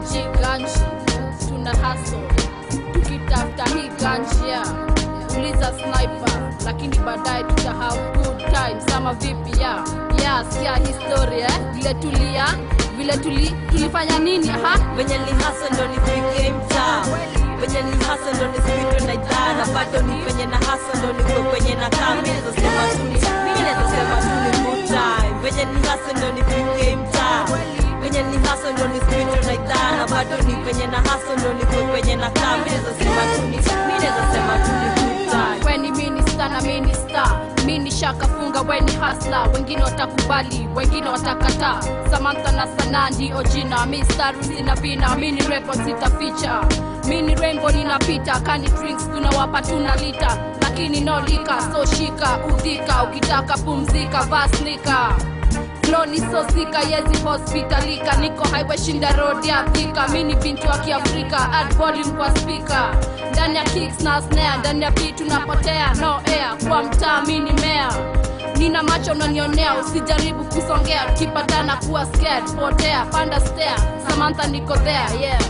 maji ganji tuna haso tukitafuta hii ganjia uliza sniper lakini baadaye tuta have good time sama vipi ya ya sikia historia eh? vile tulia vile tuli, tulifanya nini ha venye nilihasa ndo nifike mtaa venye nilihasa ndo nisipitwe na idhaa na bado ni venye na hasa ndo niko kwenye na kaa mi nazosema tu ni mi nazosema tu ni good time venye nilihasa ndo nifike mtaa venye nilihasa ndo nisipitwe na idhaa na bado ni venye na hasa ndo niko kwenye na kaa mi nazosema tu ni mi nazosema tu ni good time weni minista na minista mini shakafunga weni hasla wengine watakubali wengine watakataa samantha na sanaa ndio jina mistari zina vina mini record sitaficha mini rainbow ninapita kani drinks tunawapa tuna lita lakini no lika so shika udhika ukitaka pumzika vaslika floni sosika yezi hospitalika niko highway shinda road ya thika mini binti wa kiafrika add volume kwa speaker ndani ya kicks na snare ndani ya beat tunapotea no air kwa mtaa mini mea nina macho unanionea usijaribu kusongea tukipatana kuwa scared potea panda stair samantha niko there yeah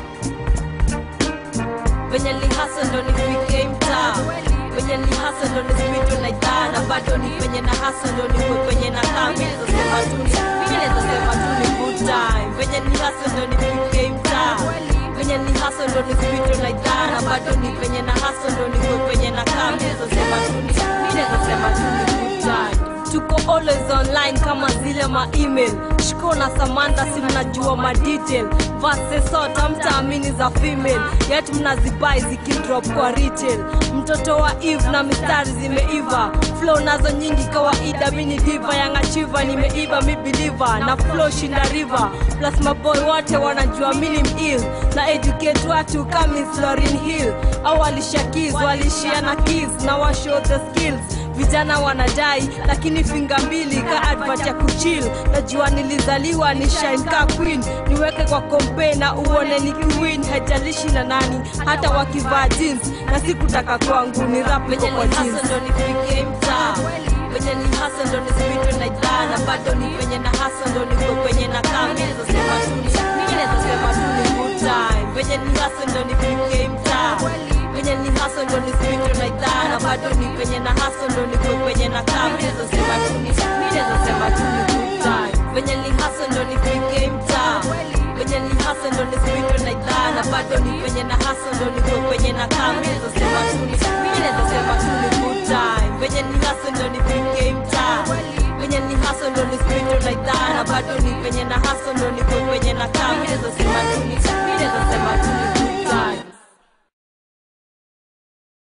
venye nilihasa ndo nifike mtaa venye nilihasa ndo nisipitwe na idhaa na bado ni venye na hasa ndo niko kwenye na kaa mi nazosema tu ni mi nazosema tu ni good time venye nilihasa ndo nifike mtaa venye nilihasa ndo nisipitwe na idhaa na bado ni venye na hasa ndo niko kwenye na kaa mi nazosema tu ni mi nazosema tu ni good time tuko always online kama zile ma email shiko na samantha si mnajua ma detail vase sota mtaamini za female yet mnazibai zikidrop kwa retail mtoto wa eve na mistari zimeiva flow nazo nyingi kawaida mini diva yangachiva nimeiva mi believer na flow shinda river plus maboy wote wanajua mini mil na educate watu kama Florin Hill au walishakiz walishia na kiss na washow the skills vijana wanadai lakini finga mbili ka advert ya kuchill najua nilizaliwa ni shine ka queen niweke kwa kompe na uone ni queen haijalishi na nani hata wakivaa jeans na sikutaka kwangu ni rap iko kwa jeans ndo nifike mtaa venye ni hasa ndo nisipitwe na idhaa na bado ni venye na hasa ndo niko kwenye na kaa mi nazosema tu ni mi nazosema tu ni good time venye ni hasa ndo nifike mtaa venye ni hasa ndo nisipitwe na idhaa na bado ni venye na hasa ndo niko kwenye na kaa mi nazosema tu ni mi nazosema tu ni good time venye ni hasa ndo nifike mtaa venye ni hasa ndo nisipitwe na idhaa na bado ni venye na hasa ndo niko kwenye na kaa mi nazosema tu ni mi nazosema tu ni good time venye ni hasa ndo nifike mtaa venye ni hasa ndo nisipitwe na idhaa na bado ni venye na hasa ndo niko kwenye na kaa mi nazosema tu ni